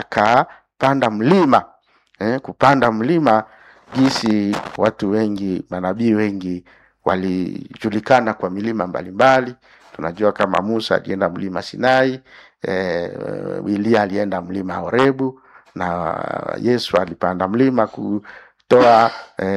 akapanda mlima eh, kupanda mlima jinsi watu wengi manabii wengi walijulikana kwa milima mbalimbali tunajua kama musa alienda mlima sinai eh, Elia alienda mlima horebu na yesu alipanda mlima kutoa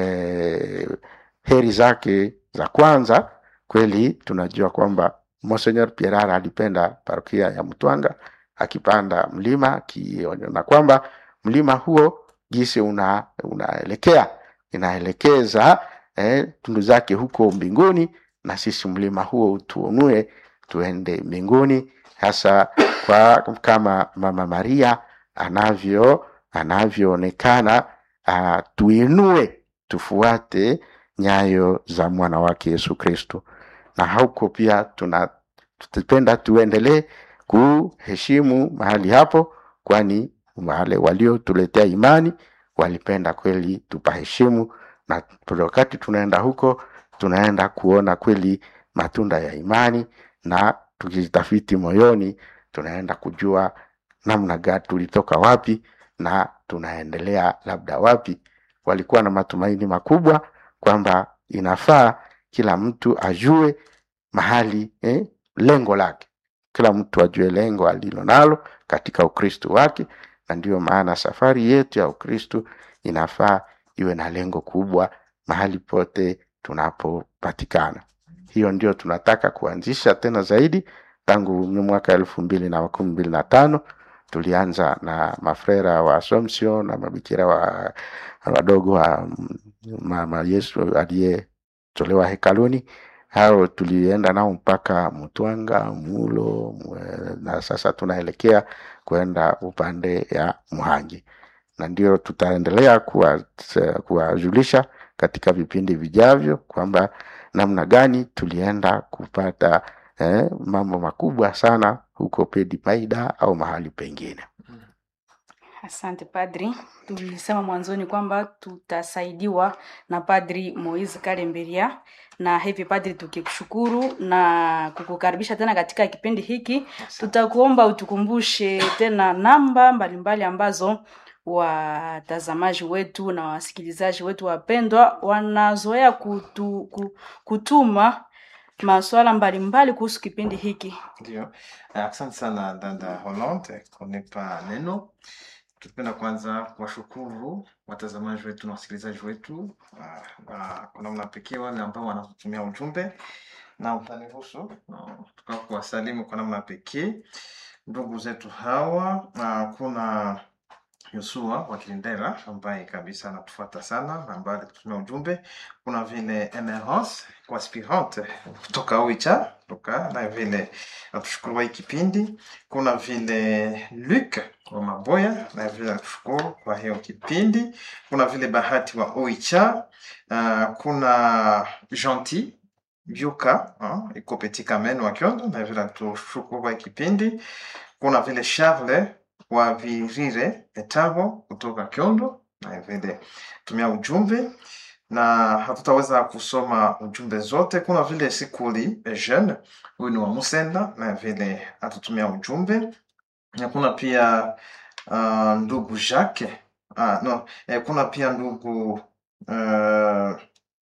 eh, heri zake za kwanza kweli tunajua kwamba Monsenor Pierara alipenda parokia ya Mtwanga akipanda mlima akiona kwamba mlima huo jinsi una unaelekea inaelekeza eh, tundu zake huko mbinguni na sisi mlima huo tuonue tuende mbinguni hasa kwa kama mama Maria anavyo anavyoonekana uh, tuinue tufuate nyayo za mwana wake Yesu Kristo na huko pia tuna tutapenda tuendelee kuheshimu mahali hapo kwani wale waliotuletea imani walipenda kweli tupaheshimu na wakati tunaenda huko tunaenda kuona kweli matunda ya imani na tukijitafiti moyoni tunaenda kujua namna gani tulitoka wapi na tunaendelea labda wapi walikuwa na matumaini makubwa kwamba inafaa kila mtu ajue mahali eh, lengo lake kila mtu ajue lengo alilo nalo katika ukristo wake na ndiyo maana safari yetu ya ukristo inafaa iwe na lengo kubwa mahali pote tunapopatikana hiyo ndio tunataka kuanzisha tena zaidi tangu mwaka elfu mbili na kumi mbili na tano tulianza na mafrera wa Assumption na mabikira wa wadogo wa mama Yesu aliyetolewa hekaluni hao tulienda nao mpaka Mtwanga, Mulo mwe- na sasa tunaelekea kwenda upande ya Muhangi, na ndio tutaendelea kuwa- kuwajulisha katika vipindi vijavyo kwamba namna gani tulienda kupata eh, mambo makubwa sana huko Pedi Paida au mahali pengine. Asante padri. Tulisema mwanzoni kwamba tutasaidiwa na padri Moise Kalemberia, na hivi padri, tukikushukuru na kukukaribisha tena katika kipindi hiki, tutakuomba utukumbushe tena namba mbalimbali ambazo watazamaji wetu na wasikilizaji wetu wapendwa wanazoea kutu, ku- kutuma masuala mbalimbali kuhusu kipindi hiki. Ndio, Eh, asante sana dada Hollande kunipa neno. Tupenda kwanza kuwashukuru watazamaji wetu na wasikilizaji wetu ah, ah, kwa namna pekee wale ambao wanatutumia ujumbe, na utaniruhusu ah, tuka kuwasalimu kwa namna pekee ndugu zetu hawa. ah, Kuna Yosua wa Kilindera ambaye kabisa anatufuata sana na ambaye alitutumia ujumbe. Kuna vile Emerance kwa aspirante kutoka Oicha kutoka na vile natushukuru kwa hii kipindi. Kuna vile Luc wa Maboya na vile natushukuru kwa hiyo kipindi. Kuna vile Bahati wa Oicha. Uh, kuna Gentil Byuka uh, iko Petit Kamen wa Kyondo na vile natushukuru kwa hii kipindi. Kuna vile Charles wa Virire Etabo kutoka Kyondo na vile tumia ujumbe na hatutaweza kusoma ujumbe zote. Kuna vile Sikuli Eugene, huyu ni wa Musenda na vile atutumia ujumbe, na kuna pia uh, ndugu Jacques uh, no, eh, kuna pia ndugu uh,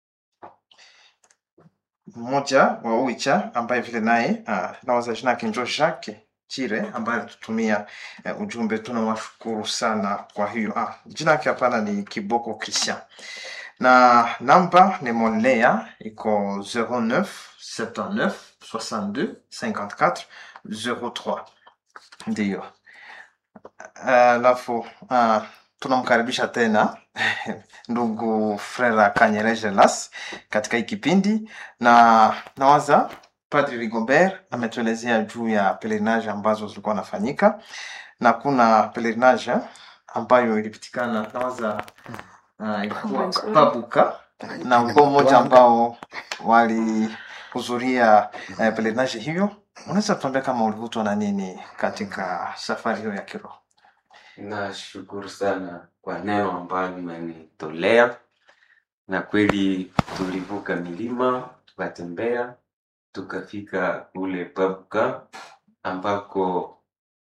mmoja wa Uicha ambaye vile naye uh, nawaza jina yake njo Jacques Chire ambaye alitutumia uh, ujumbe. Tunawashukuru sana kwa hiyo. Ah, jina yake hapana, ni Kiboko Christian na namba ni Monlea iko 09 79 62 54 03 ndiyo. Alafu uh, tunamkaribisha tena ndugu Frera Kanyereje Las katika hii kipindi, na nawaza Padri Rigobert ametuelezea juu ya pelerinage ambazo zilikuwa nafanyika, na kuna pelerinage ambayo ilipitikana nawaza uh, ilikuwa Nzuri. Pabuka na ukoo mmoja ambao walihudhuria uh, pelerinage hiyo. Unaweza tuambia kama ulivutwa na nini katika safari hiyo ya kiroho? Nashukuru sana kwa neno ambayo mmenitolea, na kweli tulivuka milima tukatembea tukafika ule Pabuka ambako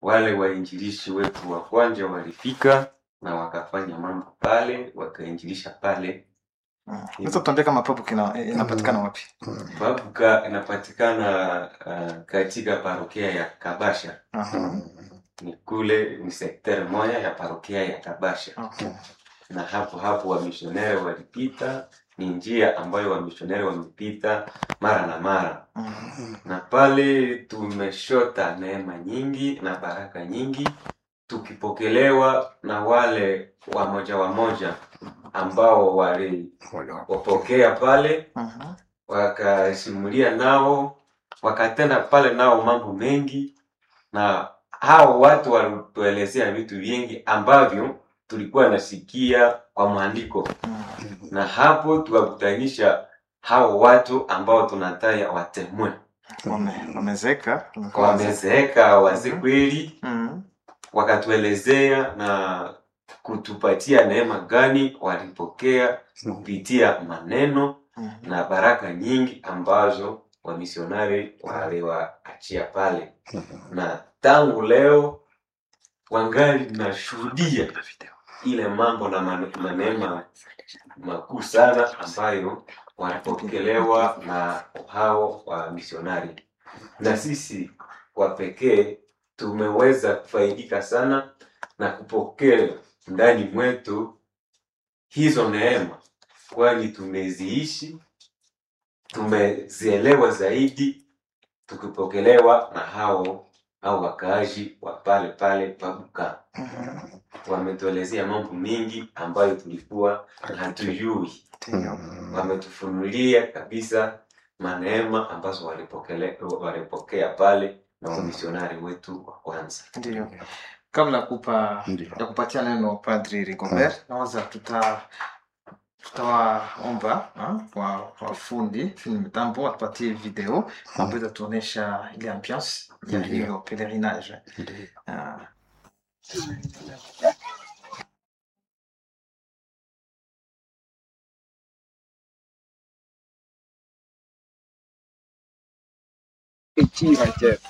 wale wainjilishi wetu wa kwanza walifika na wakafanya mambo pale, wakainjilisha pale. Mm. Unaweza kutuambia kama Pabuka ina- inapatikana wapi? Babuka inapatikana uh, katika parokia ya Kabasha, Aha. ni kule ni sekteri moja ya parokia ya Kabasha, Okay. na hapo hapo wamishoneri walipita. Ni njia ambayo wamishoneri wamepita mara na mara, Mm. na pale tumeshota neema nyingi na baraka nyingi, tukipokelewa na wale wamoja wamoja ambao waliwapokea pale Mhm. wakasimulia nao wakatenda pale nao mambo mengi, na hao watu walituelezea vitu vingi ambavyo tulikuwa nasikia kwa maandiko, Mm. na hapo tukakutanisha hao watu ambao tunataya watemwe, Wame- Wamezeka. Wamekuwa wazee. wamezeeka wazee kweli, Mm. wakatuelezea na kutupatia neema gani walipokea kupitia maneno Mhm. na baraka nyingi ambazo wamisionari waliwaachia pale, na tangu leo wangali nashuhudia ile mambo na mane- na neema makuu sana ambayo walipokelewa na hao wa misionari, na sisi kwa pekee tumeweza kufaidika sana na kupokea ndani mwetu hizo neema, kwani tumeziishi, tumezielewa zaidi, tukipokelewa na hao au wakaaji wa pale pale Babuka. Mhm. Wametuelezea mambo mengi ambayo tulikuwa hatujui, Ndio. wametufunulia kabisa maneema ambazo walipokele, walipokea pale na wamisionari wetu wa kwanza. Ndio. Kabla ya kupa Ndio. ya kupatia neno Padri Rigobert, nawaza tuta tutawaomba ah, wa wafundi fundi mitambo watupatie video ambayo itatuonyesha ile ambiance ya Ndio. hiyo pelerinage. Ndio. Ah, ekira chetu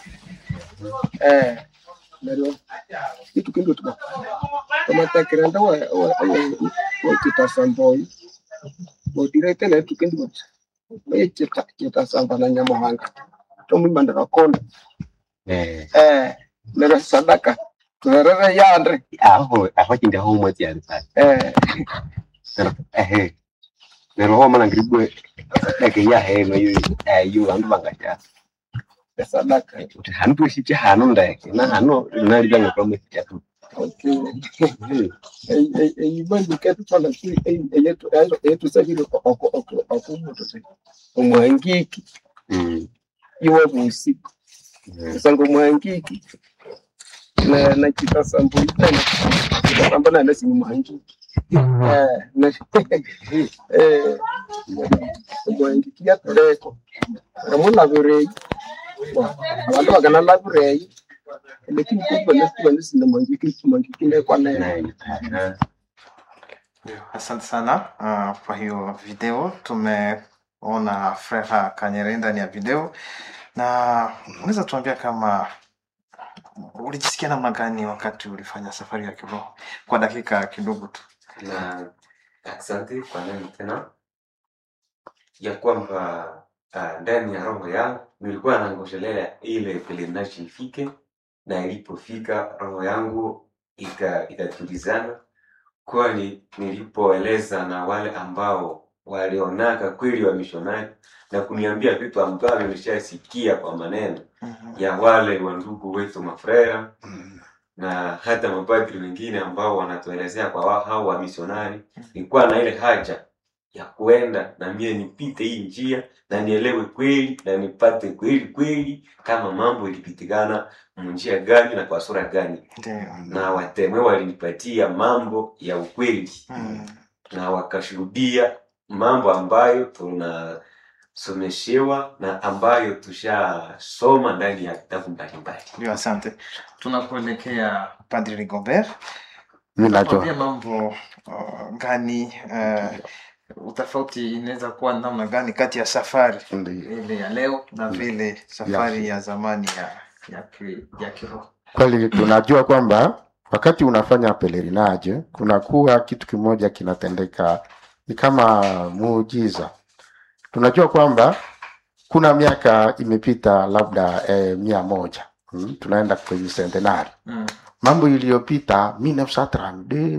eh nero itu kindo tuba tomatekera nda wa wa wa kita samboi bo direte na itu kindo we kita kita samba na nyamuhanga tomu mandara konda Eh, eh nero sadaka tuherere yandre aho aho kindi aho umwe tiari sana eh pero ehe pero ho mana gribwe eke ya he no yu eh yu andu bangacha sadaka uti hanu tu shiche hanu ndeke na hanu na libanga kwa mwe tu okay ei ei ei bandi ketu pala si ei ei yetu ayo yetu sagiro oko oko oko moto se umwangiki mm iwe busiku sango mwangiki na na kitasambo tena kitasambo na nasi ni mwangiki eh na eh mwangiki ya toreko kama la virei abantu bagana la virei lakini kwa nasi kwa nasi na mwangiki mwangiki ne kwa naye na ndio. Asante sana ah, kwa hiyo video. Tumeona Frera Kanyere ndani ya video, na unaweza tuambia kama ulijisikia namna gani wakati ulifanya safari ya kiroho kwa dakika kidogo tu? na asante kwa neno tena ya kwamba uh, ndani ya roho yangu nilikuwa nangoshelea ile pelerinage ifike, na ilipofika roho yangu ika- ikatulizana, kwani nilipoeleza na wale ambao walionaka kweli wa mishonari na kuniambia vitu ambavyo nilishasikia kwa maneno Mhm. ya wale wa ndugu wetu mafrera na hata mapadri wengine ambao wanatuelezea kwa wao hao wa misionari, nilikuwa na ile haja ya kuenda na mie nipite hii njia na nielewe kweli na nipate kweli kweli kama mambo ilipitikana munjia gani na kwa sura gani, Ndio. na watemwe walinipatia mambo ya ukweli Mm. na wakashuhudia mambo ambayo tunasomeshewa na ambayo tushasoma ndani ya vitabu mbalimbali. Ndio, asante. Tunakuelekea Padri Rigobert. mi nacho Tuambie mambo uh, gani uh, utofauti inaweza kuwa namna gani kati ya safari ndio ile ya leo na vile safari ya zamani ya ya, ki, ya kiroho kweli tunajua kwamba wakati unafanya pelerinage kunakuwa kitu kimoja kinatendeka ni kama muujiza tunajua kwamba kuna miaka imepita labda eh, mia moja hmm? tunaenda kwenye centenari Mm. mambo iliyopita 1932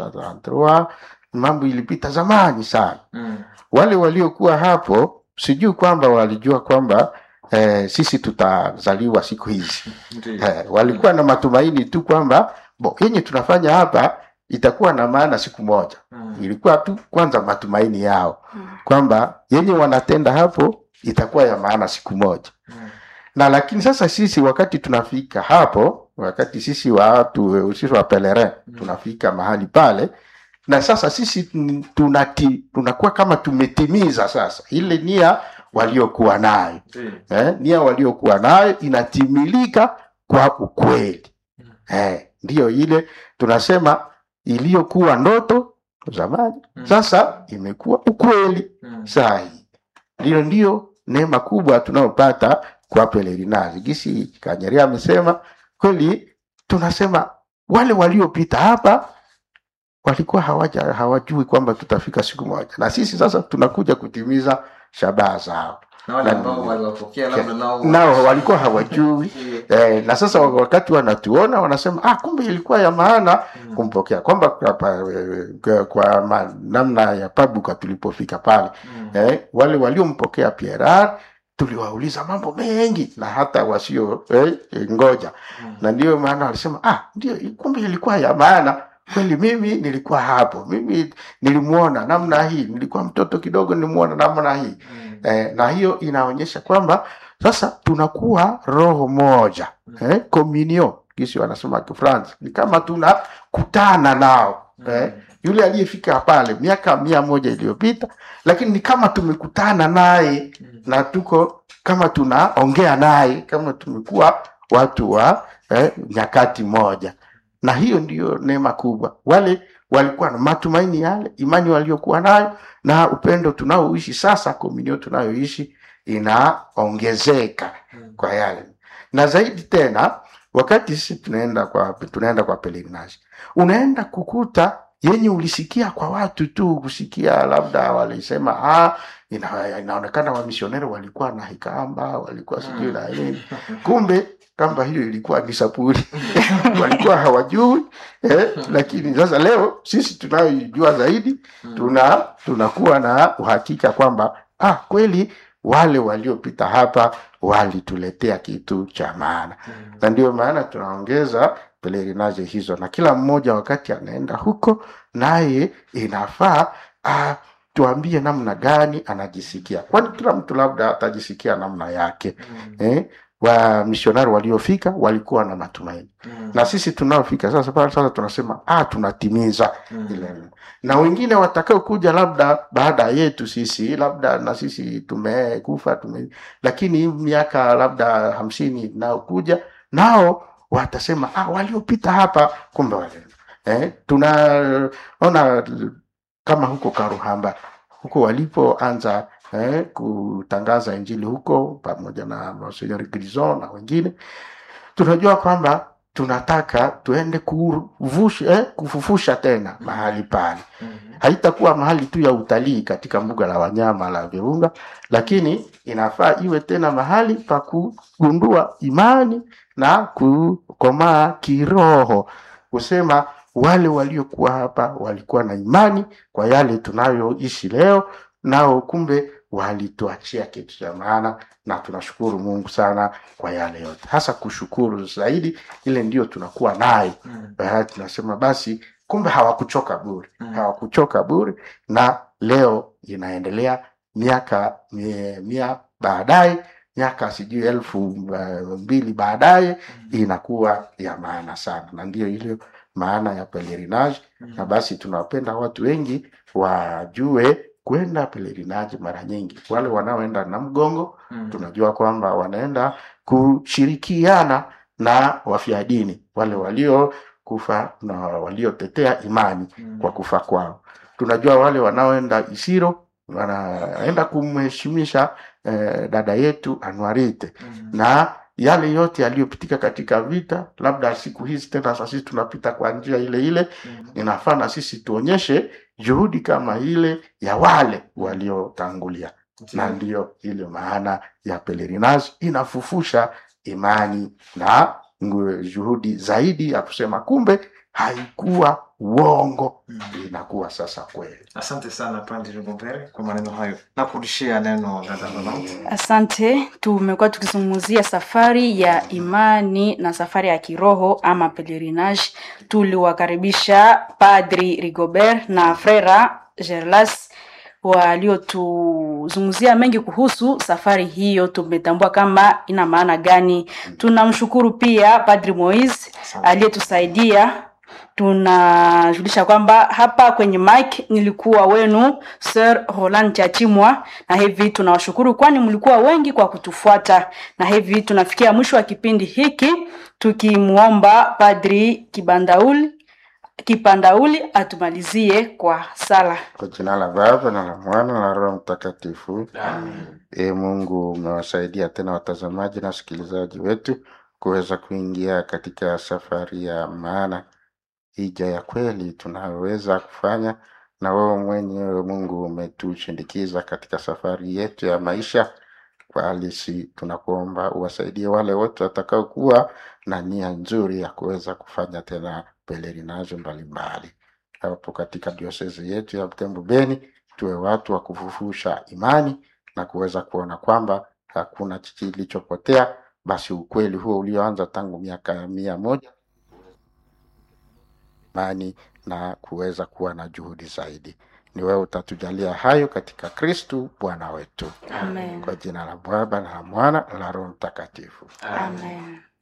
1933 mambo ilipita zamani sana Mm. wale waliokuwa hapo sijui kwamba walijua kwamba eh, sisi tutazaliwa siku hizi Ndiyo. eh, walikuwa na matumaini tu kwamba bo yenye tunafanya hapa itakuwa na maana siku moja Mm. ilikuwa tu kwanza matumaini yao Mm. kwamba yenye wanatenda hapo itakuwa ya maana siku moja Mm. na lakini sasa sisi wakati tunafika hapo wakati sisi watu sisi wa pelerin tunafika mahali pale na sasa sisi tun- tunati, tunakuwa kama tumetimiza sasa ile nia waliokuwa nayo Ndiyo. eh, nia waliokuwa nayo inatimilika kwa ukweli eh, ndiyo ile tunasema iliyokuwa ndoto zamani Mm. sasa imekuwa ukweli Mm. saa hii ndiyo ndiyo neema kubwa tunayopata kwa pelerinazi gisi kanyeria amesema kweli tunasema wale waliopita hapa walikuwa hawaja hawajui kwamba tutafika siku moja na sisi sasa tunakuja kutimiza shabaha zao na wale Na- ambao waliwapokea labda nao nao walikuwa hawajui Ndiyo. eh, na sasa wakati wanatuona wanasema ah, kumbe ilikuwa ya maana Mm. kumpokea kwamba kwa, kwa, kwa, kwa ma, namna ya pabuka tulipofika pale Mm. eh, wale waliompokea Pierre tuliwauliza mambo mengi na hata wasio eh, ngoja Mm. na ndio maana walisema ah, ndio kumbe ilikuwa ya maana kweli. Mimi nilikuwa hapo, mimi nilimuona namna hii, nilikuwa mtoto kidogo, nilimuona namna hii Mm. eh, na hiyo inaonyesha kwamba sasa tunakuwa roho moja eh, communion kisi wanasema Kifransi, ni kama tunakutana nao eh, yule aliyefika pale miaka mia moja iliyopita, lakini ni kama tumekutana naye Mm. na tuko kama tunaongea naye kama tumekuwa watu wa eh, nyakati moja, na hiyo ndiyo neema kubwa. Wale walikuwa na matumaini yale, imani waliokuwa nayo na upendo tunaoishi sasa, komunio tunayoishi inaongezeka Mm. kwa yale, na zaidi tena wakati sisi tunaenda kwa tunaenda kwa pelerinage, unaenda kukuta yenye ulisikia kwa watu tu, kusikia labda walisema ah, ina, inaonekana wamisioneri walikuwa na hikamba, walikuwa sijui na nini, kumbe kamba hiyo ilikuwa ni sapuli walikuwa hawajui eh, lakini sasa leo sisi tunayoijua zaidi tuna tunakuwa na uhakika kwamba ah, kweli wale waliopita hapa walituletea kitu cha maana Mm. na ndio maana tunaongeza pelerinage hizo na kila mmoja wakati anaenda huko naye inafaa ah, tuambie namna gani anajisikia kwani kila mtu labda atajisikia namna yake Mm. eh? wa misionari waliofika walikuwa na matumaini Mm. na sisi tunaofika sasa pale sasa tunasema ah, tunatimiza Mm. ile na wengine watakao kuja labda baada yetu sisi labda na sisi tumekufa tume, lakini hii miaka labda hamsini inayokuja nao watasema ah, waliopita hapa kumbe wale eh, tunaona kama huko Karuhamba huko walipoanza eh, kutangaza injili huko pamoja na Monsignor Grison na wengine tunajua kwamba tunataka tuende kuvusha, eh, kufufusha tena mahali pale Mm. haitakuwa mahali tu ya utalii katika mbuga la wanyama la Virunga, lakini inafaa iwe tena mahali pa kugundua imani na kukomaa kiroho, kusema wale waliokuwa hapa walikuwa na imani kwa yale tunayoishi leo, nao kumbe walituachia kitu cha maana, na tunashukuru Mungu sana kwa yale yote, hasa kushukuru zaidi, ile ndio tunakuwa nayo Mm. Eh, tunasema basi kumbe hawakuchoka bure Mm. hawakuchoka bure na leo inaendelea miaka mia, mia baadaye miaka sijui elfu uh, mbili baadaye inakuwa ya maana sana na ndiyo ile maana ya pelerinage na basi tunawapenda watu wengi wajue kwenda pelerinage mara nyingi wale wanaoenda na mgongo Mm. tunajua kwamba wanaenda kushirikiana na wafia dini wale waliokufa na waliotetea imani Mm. kwa kufa kwao. Tunajua wale wanaoenda Isiro wanaenda kumheshimisha eh, dada yetu Anuarite Mm. na yale yote yaliyopitika katika vita, labda siku hizi tena sasa sisi tunapita kwa njia ile ile, Mhm. inafaa na sisi tuonyeshe juhudi kama ile ya wale waliotangulia, na Ndio. ndiyo ile maana ya pelerinage inafufusha imani na ngu- juhudi zaidi ya kusema kumbe haikuwa uongo, Mhm. inakuwa sasa kweli. Asante sana Padri Rigobert kwa maneno hayo. Nakurudishia neno dada Rolante. Asante. Tumekuwa tukizungumzia safari ya imani na safari ya kiroho ama pelerinage. Tuliwakaribisha Padri Rigobert na Frera Gerlas waliotuzungumzia mengi kuhusu safari hiyo. Tumetambua kama ina maana gani. Tunamshukuru pia Padri Moise Asante. aliyetusaidia tunajulisha kwamba hapa kwenye mic nilikuwa wenu Sir Roland Chachimwa, na hivi tunawashukuru kwani mlikuwa wengi kwa kutufuata, na hivi tunafikia mwisho wa kipindi hiki tukimwomba Padri Kibandauli Kipandauli atumalizie kwa sala. Kwa jina la Baba na la Mwana na la Roho Mtakatifu. Amen. E Mungu, umewasaidia tena watazamaji na wasikilizaji wetu kuweza kuingia katika safari ya maana, hija ya kweli tunayoweza kufanya, na wewe mwenyewe Mungu umetushindikiza katika safari yetu ya maisha kwa halisi. Tunakuomba uwasaidie wale wote watakaokuwa na nia nzuri ya kuweza kufanya tena pelerinazo mbalimbali hapo katika diosezi yetu ya Butembo Beni, tuwe watu wa kufufusha imani na kuweza kuona kwamba hakuna kilichopotea, basi ukweli huo ulioanza tangu miaka mia moja imani na kuweza kuwa na juhudi zaidi. Ni wewe utatujalia hayo katika Kristu Bwana wetu, Amen. kwa jina la Baba na la Mwana na la Roho Mtakatifu. Amen. Amen.